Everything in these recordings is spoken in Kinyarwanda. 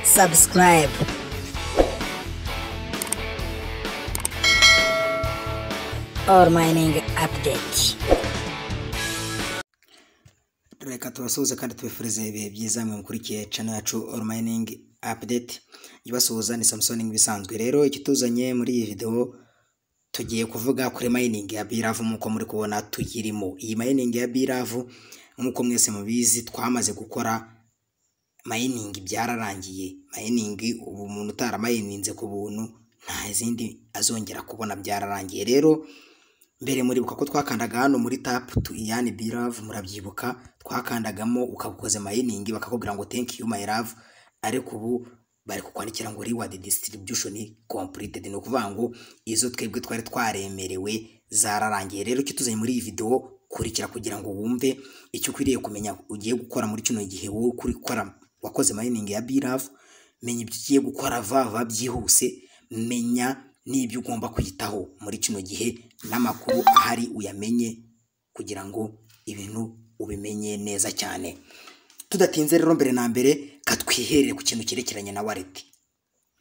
subscribe. Or mining update. reka tubasuhuze kandi tubifurize ibihe byiza mwe mukurikiye channel yacu All Mining Update ibasuhuza ni Samson nk'ibisanzwe rero ikituzanye muri iyi video tugiye kuvuga kuri mining ya Biravu nk'uko muri kubona tuyirimo iyi mining ya Biravu nk'uko mwese mubizi twamaze gukora mining byararangiye mining ubu umuntu utaramayininze ku buntu nta zindi azongera kubona byararangiye rero mbere muribuka ko twakandaga hano muri tapu tu iyani biravu murabyibuka twakandagamo ukagukoze mayiningi bakakubwira ngo thank you my love ariko ubu bari kukwandikira ngo reward distribution completed ni ukuvuga ngo izo twebwe twari twaremerewe zararangiye rero icyo tuzanye muri iyi videwo kurikira kugira ngo wumve icyo ukwiriye kumenya ugiye gukora muri kino gihe wowe kuri gukora wakoze mayiningi ya biravu menya ibyo ugiye gukora vava byihuse menya n'ibyo ugomba kwitaho muri kino gihe n'amakuru ahari uyamenye kugira ngo ibintu ubimenye neza cyane tudatinze rero mbere na mbere katwiherere ku kintu cyerekeranye na wareti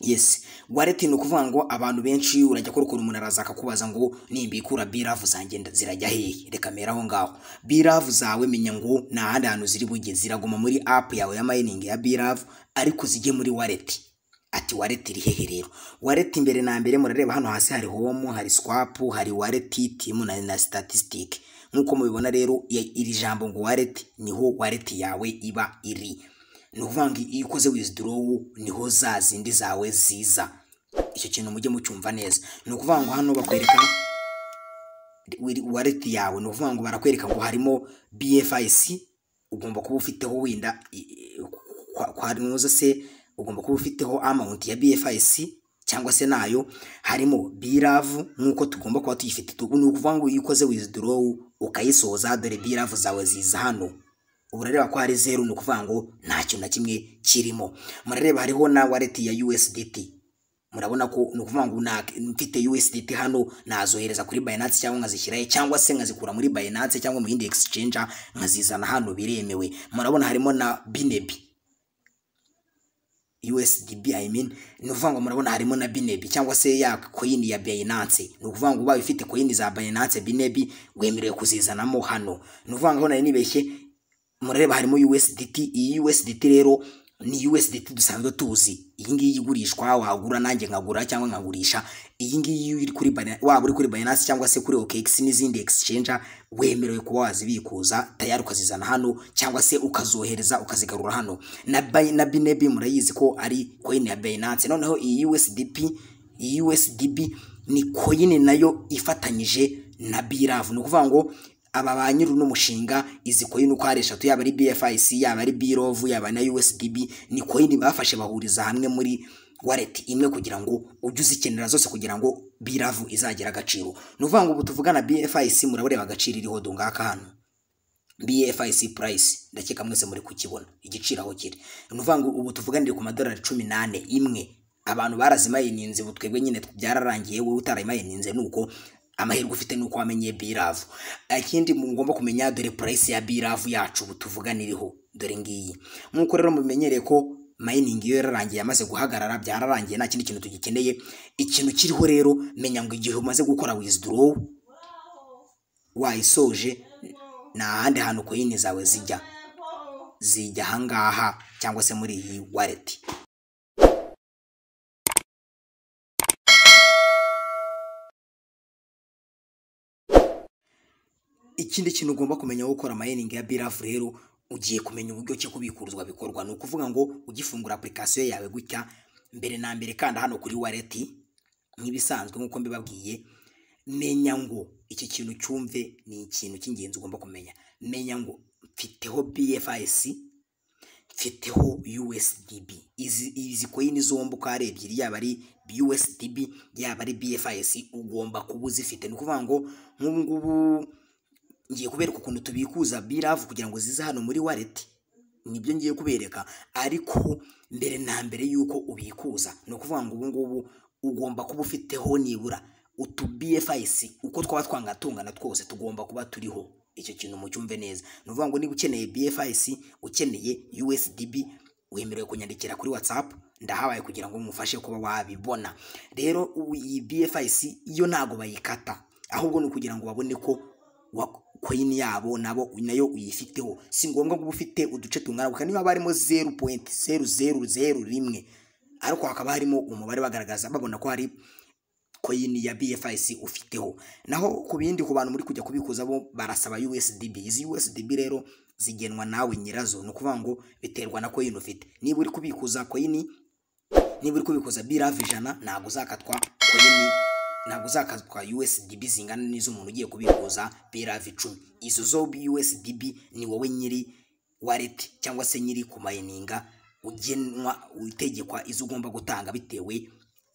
yesi wareti ni ukuvuga ngo abantu benshi urajya kurukura umuntu araza akakubaza ngo nimbikura biravu zanjye nda- zirajya hehe reka mera aho ngaho biravu zawe menya ngo ni ahandi hantu ziri bujye ziraguma muri apu yawe ya mayiningi ya biravu ariko zijye muri wareti ati wareti iri hehe rero wareti mbere na mbere murareba hano hasi hari homu hari swapu hari wareti timu na, na statisitike nk'uko mubibona rero i- iri jambo ngo wareti niho wareti yawe iba iri ni ukuvuga ngo iyo ukoze wizidorowu niho za zindi zawe ziza icyo kintu mujye mucyumva neza ni ukuvuga ngo hano bakwereka wiri- wallet yawe ni ukuvuga ngo barakwereka ngo harimo BFIC ugomba kuba ufiteho winda i- i- kwa- kwa nuza se ugomba kuba ufiteho amount ya BFIC cyangwa se nayo harimo biravu nk'uko tugomba kuba tuyifite Tu- ni ukuvuga ngo iyo ukoze withdraw ukayisoza dore biravu zawe ziza hano urareba ko hari zeru ni ukuvuga ngo nta kintu na kimwe kirimo murareba hariho na wallet ya USDT murabona ko ni ukuvuga ngo na- mfite USDT hano nazohereza kuri Binance cyangwa nkazishyirayo cyangwa se nkazikura muri Binance cyangwa mu yindi exchange nkazizana hano biremewe murabona harimo na Binebi USDB I mean ni ukuvuga ngo murabona harimo na Binebi cyangwa se ya coin ya Binance ni ukuvuga ngo ubaye ufite coin za Binance Binebi wemerewe kuzizanamo hano ni ukuvuga ngo nari nibeshye murareba harimo USDT iyi USDT rero ni USDT dusanzwe tuzi iyi ngiyi igurishwa wagura nanjye nkagura cyangwa nkagurisha iyi ngiyi iri kuri Bina- waba uri kuri Binance cyangwa se kuri OKX n'izindi exchange wemerewe kuba wazibikuza tayari ukazizana hano cyangwa se ukazohereza ukazigarura hano na, Bi- na Binebi murayizi ko ari coin ya Binance noneho iyi USDP iyi USDB ni coin nayo ifatanyije na BRAV ni ukuvuga ngo aba ba nyiri uno mushinga izi coin uko ari eshatu yaba ari BFIC yaba ari BROV yaba na USDB ni coin bafashe bahuriza hamwe muri wallet imwe kugira ngo ujye uzikenera zose kugira ngo BRAV izagire agaciro ni ukuvuga ngo ubu tuvugana BFIC murabona agaciro iriho dungaka hano BFIC price ndakeka mwese muri kukibona igiciro aho kiri ni ukuvuga ngo ubu tuvuganire ku madolari cumi n'ane imwe abantu barazimayininze ubu twebwe nyine byararangiye wowe utarayimayininze ni uko amahirwe ufite ni uko wamenye biravu ikindi mugomba kumenya dore price ya biravu yacu ubu tuvuganiriho dore ngiyi nk'uko rero mubimenyereye ko mayiningi iyo yararangiye yamaze guhagarara byararangiye nta kindi kintu tugikeneye ikintu kiriho rero menya ngo igihe umaze gukora wizidorowu wayisoje ni ahandi hantu koyini zawe zijya zijya ahangaha cyangwa se muri iyi wallet ikindi kintu ugomba kumenya aho ukora mayiningi ya birafu rero ugiye kumenya uburyo ki kubikuruzwa bikorwa ni ukuvuga ngo ugifungura apurikasiyo yawe gutya mbere na mbere kanda hano kuri wallet nk'ibisanzwe nk'uko mbibabwiye menya ngo iki kintu cyumve ni ikintu cy'ingenzi ugomba kumenya menya ngo mfiteho bfis mfiteho usdb izi izi koyini zombi uko ari ebyiri yaba ari usdb yaba ari bfis ugomba kuba uzifite ni ukuvuga ngo nk'ubu ngubu ngiye kubereka ukuntu tubikuza biravu kugira ngo zize hano muri wallet nibyo ngiye kubereka ariko mbere na mbere y'uko ubikuza ni ukuvuga ngo ubu ngubu ugomba kuba ufiteho nibura utu bfis uko twaba twangana tungana twose tugomba kuba turiho icyo kintu mucyumve neza ni ukuvuga ngo niba ukeneye bfis ukeneye usdb wemerewe kunyandikira kuri whatsapp ndahabaye kugira ngo mufashe kuba wabibona rero ubu iyi bfs yo ntabwo bayikata ahubwo ni ukugira ngo babone ko wa- koyini yabo nabo nayo uyifiteho si ngombwa ko uba ufite uduce tungana niba haba harimo zeru poyinti zeru zeru zeru rimwe ariko hakaba harimo umubare bagaragaza babona ko hari koyini ya BFIC ufiteho naho ku bindi ku bantu muri kujya kubikuza bo barasaba USDB izi USDB rero zigenwa nawe nyirazo ni ukuvuga ngo biterwa na koyini ufite niba uri kubikuza koyini niba uri kubikuza birave ijana ntabwo uzakatwa koyini ntabwo uzakatwa USDB zingana n'iz'umuntu ugiye kubikuza birave icumi izo zo USDB ni wowe nyiri wallet cyangwa se nyiri kumayininga ugenwa utegekwa izo ugomba gutanga bitewe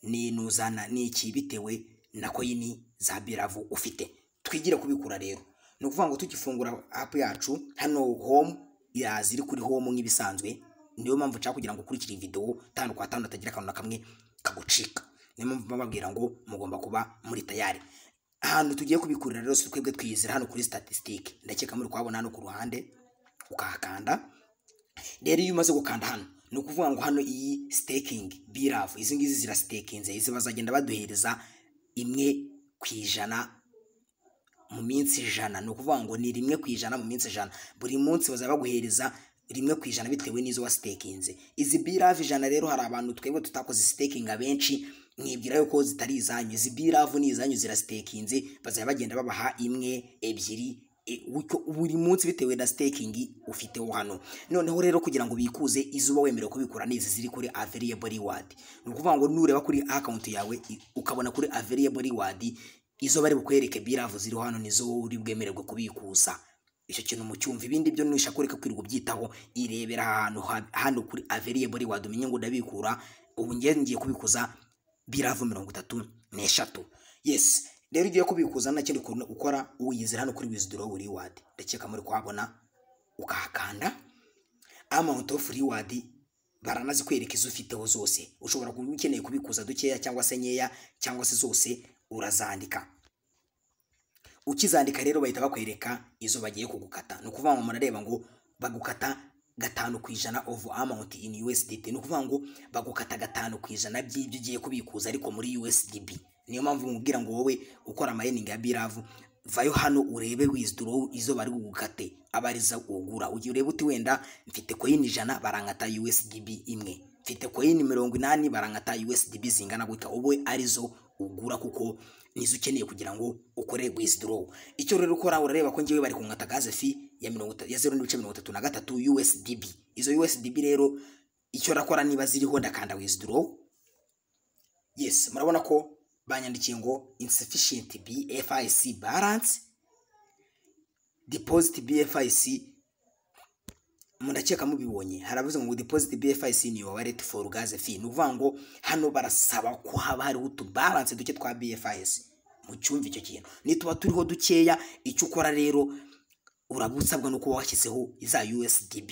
n'inuzana n'iki bitewe na koyini za biravu ufite twigire kubikura rero ni ukuvuga ngo tugifungura apu yacu hano home iraza iri kuri home nk'ibisanzwe niyo mpamvu nshaka kugira ngo ukurikire iyi videwo tanu kwa tanu hatagira akantu na kamwe kagucika niyo mpamvu bababwira ngo mugomba kuba muri tayari ahantu tugiye kubikurira rero si twebwe twiyizira hano kuri statisitike ndakeka muri kuhabona hano ku ruhande ukahakanda rero iyo umaze gukanda hano ni ukuvuga ngo hano iyi sitekingi biravu izi ngizi zirasitekinze izi bazagenda baduhereza imwe ku ijana mu minsi ijana ni ukuvuga ngo ni rimwe ku ijana mu minsi ijana buri munsi bazaba baguhereza rimwe ku ijana bitewe n'izo wasitekinze izi biravu ijana rero hari abantu twebwe tutakoze sitekingi abenshi mwibwira yuko zitari izanyu izi biravu ni izanyu zirasitekinze bazaba bagenda babaha imwe ebyiri e, uko- buri munsi bitewe na sitekingi ufiteho hano noneho rero kugira ngo bikuze izo uba wemerewe kubikora n'izi ziri kuri averiyebo riwadi ni ukuvuga ngo nureba kuri akawunti yawe i- ukabona kuri averiyebo riwadi izo bari bukwereke biravu ziriho hano nizo wowe uri bwemererwe kubikuza icyo kintu mu cyumva ibindi byo nusha kureka kwirirwa ubyitaho irebera ahantu ha- hano kuri averiyebo riwadi umenye ngo ndabikura ubu ngiye ngiye kubikuza biravu mirongo itatu n'eshatu yes rero ugiye kubikuza nta kindi ukuntu ukora uyizira hano kuri wizidoro riwadi ndakeka muri kuhabona ukahakanda amount of reward baranazikwereka izo ufiteho zose ushobora kuba ukeneye kubikuza dukeya cyangwa se nkeya cyangwa se zose urazandika ukizandika rero bahita bakwereka izo bagiye kugukata ni ukuvuga ngo murareba ngo bagukata gatanu ku ijana of amount in USDT ni ukuvuga ngo bagukata gatanu ku ijana by'ibyo ugiye kubikuza ariko muri USDB niyo mpamvu mubwira ngo wowe ukora mining ya biravu vayo hano urebe wizidoro izo bari bugukate abariza ugura ugiye urebe uti wenda mfite koyini ijana barankata USDB imwe mfite koyini mirongo inani barankata USDB zingana gutya ubu arizo ugura kuko nizo ukeneye kugira ngo ukore wizidoro icyo rero ukora urareba ko ngewe bari kunkata gaze fi ya mirongo itatu- ya zeru n'ibice mirongo itatu na gatatu USDB izo USDB rero icyo rakora niba ziriho ndakanda wizidoro yes murabona ko banyandikiye ngo insufficient BFIC balance deposit BFIC muraceka mubibonye haravuze ngo deposit BFIC ni your wallet for gas fee ni ukuvuga ngo hano barasaba ko haba hariho utubalance duke twa BFIS mu cyumva icyo kintu nituba turiho dukeya icyo ukora rero urabusabwa no kuba washyizeho za USDB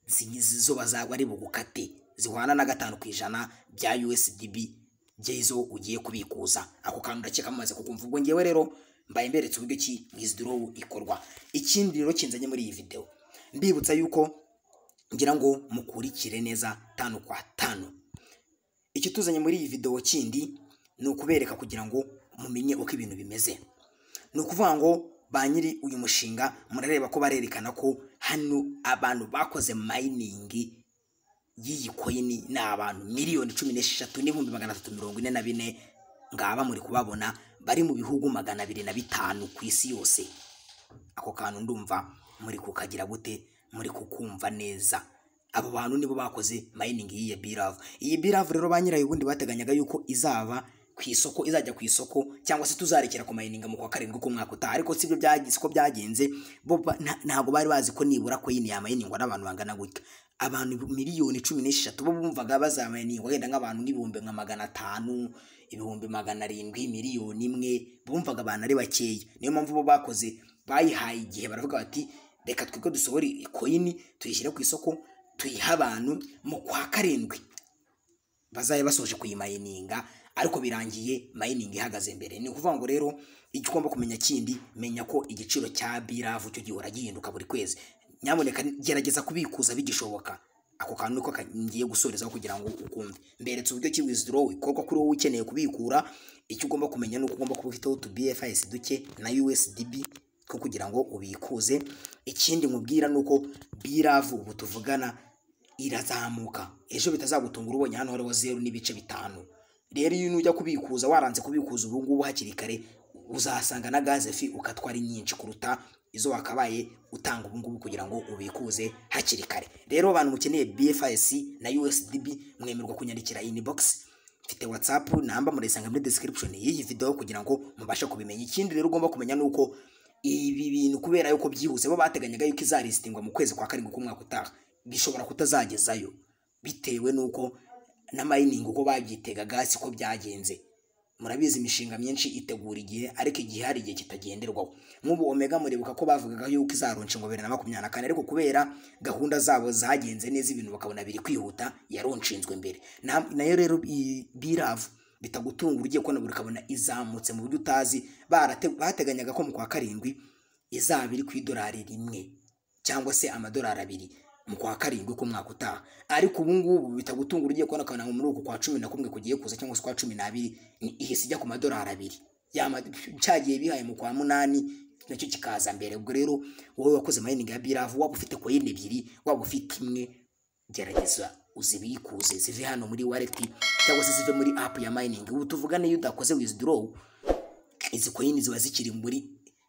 zi- zo bazaba ari bugukate zihwana na gatanu ku ijana bya USDB by'izo ugiye kubikuza ako kantu ndakeka mumaze kukumva ubwo ngewe rero mbaye mberetse uburyo ki wizidorowu ikorwa ikindi rero kinzanye muri iyi videwo mbibutsa yuko ngira ngo mukurikire neza tanu kwa tanu icyo tuzanye muri iyi videwo kindi ni ukubereka kugira ngo mumenye uko ibintu bimeze ni ukuvuga ngo ba nyiri uyu mushinga murareba ko barerekana ko hano abantu bakoze mayiningi y'iyi koyini ni abantu miliyoni cumi n'esheshatu n'ibihumbi magana atatu mirongo ine na bine ngaba muri kubabona bari mu bihugu magana abiri na bitanu ku isi yose ako kantu ndumva muri kukagira gute muri kukumva neza abo bantu nibo bakoze mayiningi y'iyi biravu iyi biravu rero ba nyirayo ubundi bateganyaga yuko izaba ku isoko izajya ku isoko cyangwa se tuzarekera ku mayininga mu kwa karindwi k'umwaka utaha ariko sibyo byagize ko byagenze bo ba- nta- ntabwo bari bazi ko nibura ko yini yamayiningwa n'abantu bangana gutya abantu miliyoni cumi n'esheshatu bo bumvaga bazamayiningwa wenda nk'abantu nk'ibihumbi nka magana atanu ibihumbi magana arindwi miliyoni imwe bumvaga abantu ari bakeya niyo mpamvu bo bakoze bayihaye igihe baravuga bati reka twiko dusohore koyini tuyishyire ku isoko tuyihe abantu mu kwa karindwi bazabe basoje kuyimayininga ariko birangiye mayiningi ihagaze imbere ni ukuvuga ngo rero icyo ugomba kumenya kindi menya ko igiciro cya biravu cyo gihora gihinduka buri kwezi nyamuneka gerageza kubikuza bigishoboka ako kantu niko ka- ngiye gusorezaho kugira ngo ukumve mberetse uburyo ki withdrawal ikorwa kuri wowe ukeneye kubikura icyo ugomba kumenya ni uko ugomba kuba ufiteho utu BFIs duke na USDB two kugira ngo ubikuze ikindi nkubwira ni uko biravu ubu tuvugana irazamuka ejo bitazagutungura ubonye hano hariho zeru n'ibice bitanu rero iyo nujya kubikuza waranze kubikuza ubu ngubu hakiri kare uzahasanga na gaze fi ukatwa ari nyinshi kuruta izo wakabaye utanga ubu ngubu kugira ngo ubikuze hakiri kare rero abantu mukeneye BFIS na USDB mwemerwa kunyandikira inbox mfite WhatsApp namba murayisanga muri description y'iyi video kugira ngo mubashe kubimenya ikindi rero ugomba kumenya ni uko ibi bintu kubera yuko byihuse bo bateganyaga yuko izaristingwa mu kwezi kwa karindwi k'umwaka utaha bishobora kutazagezayo bitewe n'uko na mayiningi uko babyitegaga siko byagenze murabizi imishinga myinshi itegura igihe ariko igihe hari igihe kitagenderwaho nk'ubu omega muribuka ko bavugaga yuko izaronshingwa bibiri na makumyabiri na kane ariko kubera gahunda zabo zagenze neza ibintu bakabona biri kwihuta yaronshinzwe mbere Na- nayo rero i- biravu bitagutungura ugiye kubona buri ukabona izamutse mu buryo utazi barate- bateganyaga ko mu kwa karindwi izaba iri ku idolari rimwe cyangwa se amadolari abiri mu kwa karindwi k'umwaka utaha ariko ubu ngubu bitagutungura ugiye kubona akabona muri uku kwa cumi na kumwe kugiye kuza cyangwa se kwa cumi n'abiri ni ihise ijya ku madolari abiri Ya ma- cyagiye bihaye mu kwa munani nacyo kikaza mbere ubwo rero wowe wakoze mayiningi ya biravu waba ufite koyini ebyiri waba ufite imwe gerageza uzibikuze zive hano muri wareti cyangwa se zive muri apu ya mayiningi ubu tuvugane iyo udakoze wizidorowu izi koyini ziba zikiri muri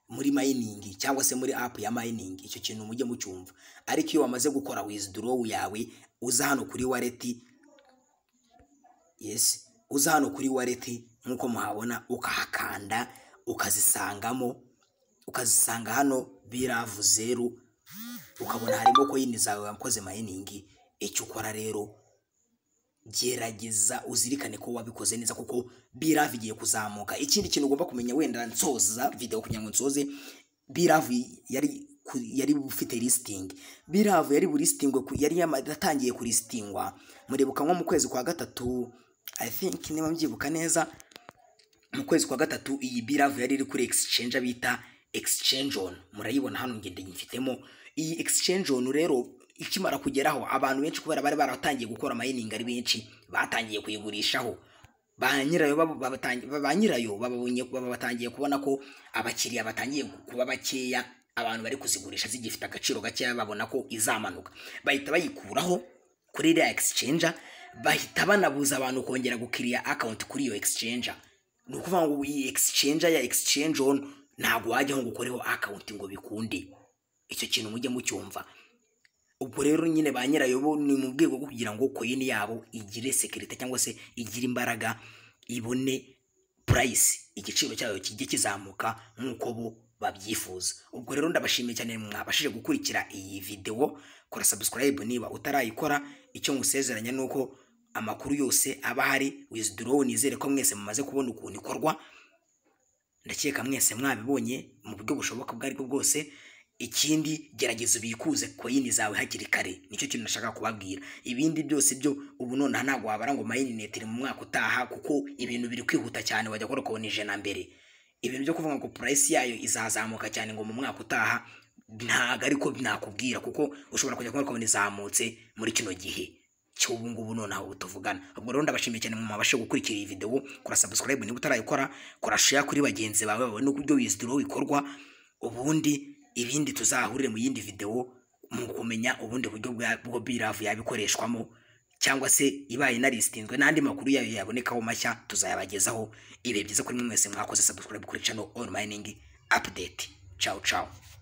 muri mayiningi cyangwa se muri apu ya mayiningi icyo kintu mujye mucyumva ariko iyo wamaze gukora wizidorowu yawe uza hano kuri wareti yes uza hano kuri wareti nk'uko muhabona ukahakanda ukazisangamo ukazisanga hano biravu zeru ukabona harimo koyini zawe wakoze mayiningi icyo ukora rero gerageza uzirikane ko wabikoze neza kuko biravu igiye kuzamuka ikindi kintu ugomba kumenya wenda nsoza video kugira ngo nsoze biravu yari ku- yari ufite listing biravu yari bulistingwe ku- yari yama- yatangiye kulistingwa muribuka nko mu kwezi kwa gatatu i think niba mbyibuka neza mu kwezi kwa gatatu iyi biravu yari iri kuri exchange bita exchange on murayibona hano ngende nyifitemo iyi exchange on rero ikimara kugeraho abantu benshi kubera bari baratangiye gukora mayiningi ari benshi batangiye kuyigurishaho ba nyirayo bab- babatangi- ba- ba nyirayo bababonye baba batangiye kubona ko abakiriya batangiye kuba bakeya abantu bari kuzigurisha zigifite agaciro gakeya babona ko izamanuka bahita bayikuraho kuri iriya exchange bahita banabuza abantu kongera gukiriya account kuri iyo exchange ni ukuvuga ngo iyi exchange ya exchange on ntabwo wajyaho ngo ukoreho account ngo bikunde icyo kintu mujye mucyumva ubwo rero nyine ba nyirayo bo ni mu rwego rwo kugira ngo coin yabo igire sekirite cyangwa se igire imbaraga ibone price igiciro cyayo kijye kizamuka nk'uko bo babyifuza ubwo rero ndabashimiye cyane mwabashije gukurikira iyi video kora subscribe niba utarayikora icyo nkusezeranya ni uko amakuru yose aba ahari wizidorowu nizere ko mwese mumaze kubona ukuntu ikorwa ndakeka mwese mwabibonye mu buryo bushoboka ubwo aribwo bwose ikindi gerageza ubikuze koyini zawe hakiri kare nicyo kintu nashaka kubabwira ibindi byose byo ubu nonaha ntabwo wabara ngo mayinete iri mu mwaka utaha kuko ibintu biri kwihuta cyane wajya kora kubona ijana mbere ibintu byo kuvuga ngo purayisi yayo izazamuka cyane ngo mu mwaka utaha ntabwo ariko nakubwira kuko ushobora kujya kubona kubona izamutse muri kino gihe cy'ubu ngubu nonaha ubu tuvugana ubwo rero ndabashimiye cyane mwabashe gukurikira iyi video kora subscribe niba utarayikora kora share kuri bagenzi bawe babone uburyo wizidoro bikorwa ubundi ibindi tuzahurire mu yindi video mu kumenya ubundi buryo bwa- bwo biravu yabikoreshwamo cyangwa se ibaye inaristinzwe n'andi makuru yayo yabonekaho mashya tuzayabagezaho ibihe byiza kuri mwe mwese mwakoze subscribe kuri channel on mining update ciao ciao